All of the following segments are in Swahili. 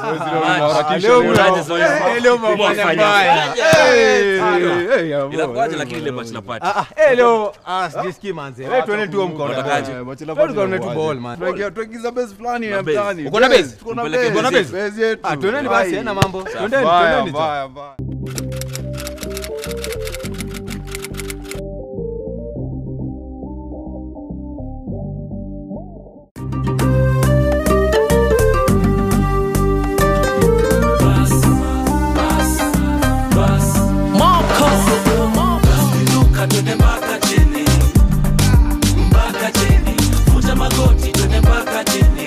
leo Unaje mna- zoezi? eh, leo mmefanya Umefanya mbaya. aje? Eh, Ah, eh, eh, ya, Inakuwaje bo, lakini eh, ile bo. bachelor party? Ah, ah, eh, leo ah, sijisikii manze. Wewe tuone tu mkono. Unatakaje? Eh, tuone tu ball man. tuagiza base fulani ya Una base? mtaani. Uko na base? Tuko na Mpeleke base. uko na base? Base yetu. Ah, tuendeni basi, Ai. haina mambo. Tuendeni, Mbaya, tuendeni tu. mbaya, mbaya. Inuka twende mpaka chini, mpaka chini, vunja magoti twende mpaka chini,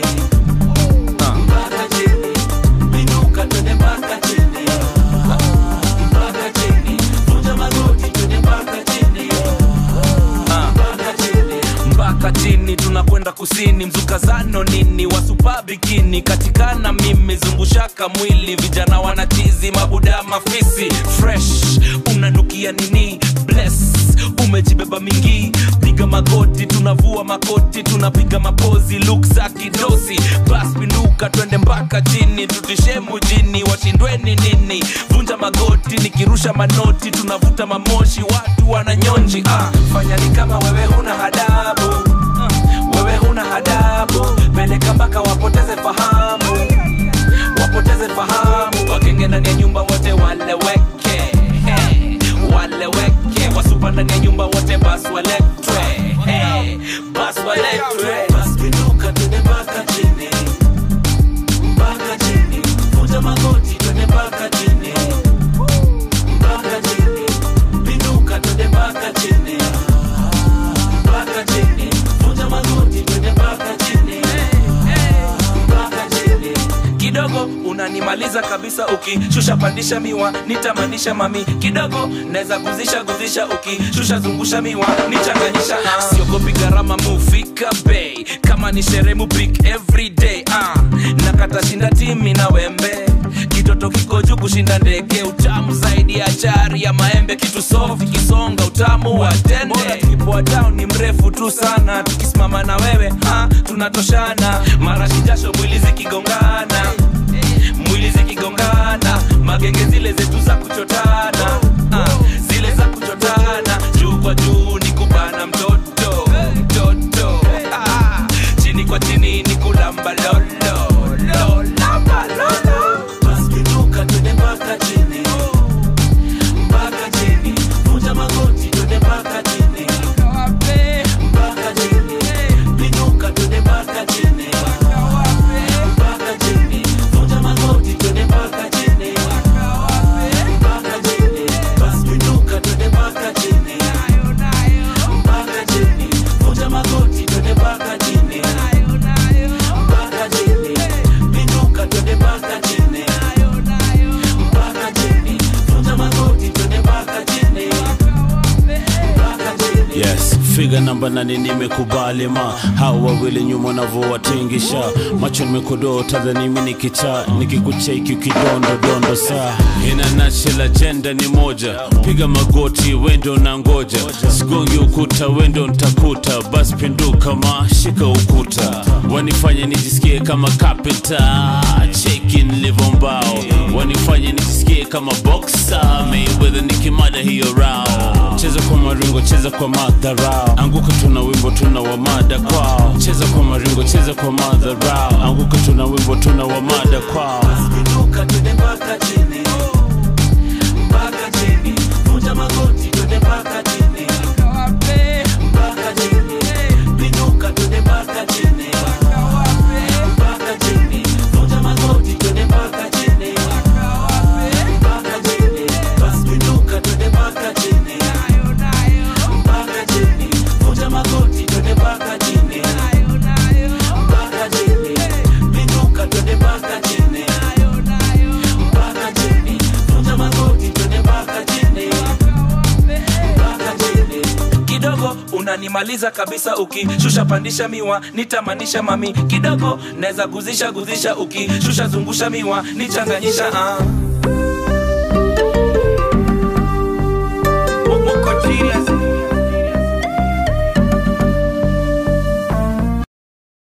mpaka chini, inuka twende mpaka chini, mpaka chini, vunja magoti twende mpaka chini, mpaka chini. mpaka chini tunakwenda kusini mzukazano nini wasupa bikini katikana mimi zungushaka mwili vijana wanatizi mabuda mafisi fresh unanukia nini bless umejibeba mingi piga magoti tunavua makoti tunapiga mapozi luk za kidosi bas pinduka twende mpaka chini tutishe mujini washindweni nini vunja magoti nikirusha manoti tunavuta mamoshi watu wananyonji ah, fanya ni kama wewe huna hadabu wewe huna hadabu peleka mpaka wapoteze fahamu wapoteze fahamu wakenge ndani ya nyumba wote waleweke hey, waleweke wasupa ndani ya nyumba wote bas waletwe hey, bas waletwe bas pinduka twende mpaka chini mpaka chini vunja magoti twende mpaka chini mpaka chini pinduka twende mpaka chini mpaka chini vunja magoti twende mpaka chini mpaka chini kidogo unanimaliza kabisa ukishusha pandisha miwa nitamanisha mami kidogo naweza guzisha guzisha ukishusha zungusha miwa nichanganyisha ah. siogopi gharama mufika bei kama ni sherehe mupik everyday ah. nakata shinda timi na wembe kitoto kiko juu kushinda ndege utamu zaidi ya chari ya maembe kitu sofi kisonga utamu wa tende Bora tukipoa down ni mrefu tu sana tukisimama na wewe ha, tunatoshana marashi jasho mwili zikigongana mwili zikigongana magenge zile zetu za kuchotana ah, zile za kuchotana juu kwa juu ni kubana mtoto mtoto ah, chini kwa chini ni kulamba lolo lolamba lolo basi pinduka twende mpaka chini mpaka chini vunja magoti twende mpaka chini mpaka chini pinduka twende mpaka chini mpaka chini vunja magoti twende mpaka chini mpaka chini basi pinduka twende mpaka chini mpaka chini vunja magoti twende mpaka chini mpaka chini pinduka twende mpaka chini mpaka chini vunja magoti twende mpaka chini mpaka chini yes figa namba nane nimekubali ma hawa wawili nyuma navyowatingisha macho nimekodota dhani mi nikichaa nikikucheki ukidondodondo saa ina nashel ajenda ni moja piga magoti wendo na ngoja sigongi ukuta wendo ntakuta basi pinduka ma shika ukuta wanifanye nijisikie kama kapita cheki nilivyo mbao wanifanye nijisikie kama boxa Mayweather nikimada hiyo rao cheza kwa maringo cheza kwa madharau anguka tuna wimbo tuna wamada kwao cheza kwa maringo cheza kwa madharau anguka tuna wimbo tuna wamada kwao pinduka twende mpaka chini mpaka chini vunja magoti twende mpaka chini mpaka chini pinduka twende mpaka chini mpaka chini vunja magoti twende mpaka chini mpaka chini basi pinduka twende mpaka chini mpaka chini vunja magoti twende mpaka chini mpaka chini pinduka twende mpaka chini mpaka chini vunja magoti twende mpaka chini mpaka chini kidogo unanimaliza kabisa ukishusha pandisha miwa nitamanisha mami kidogo naweza guzisha guzisha ukishusha zungusha miwa nichanganyisha ah. Muko serious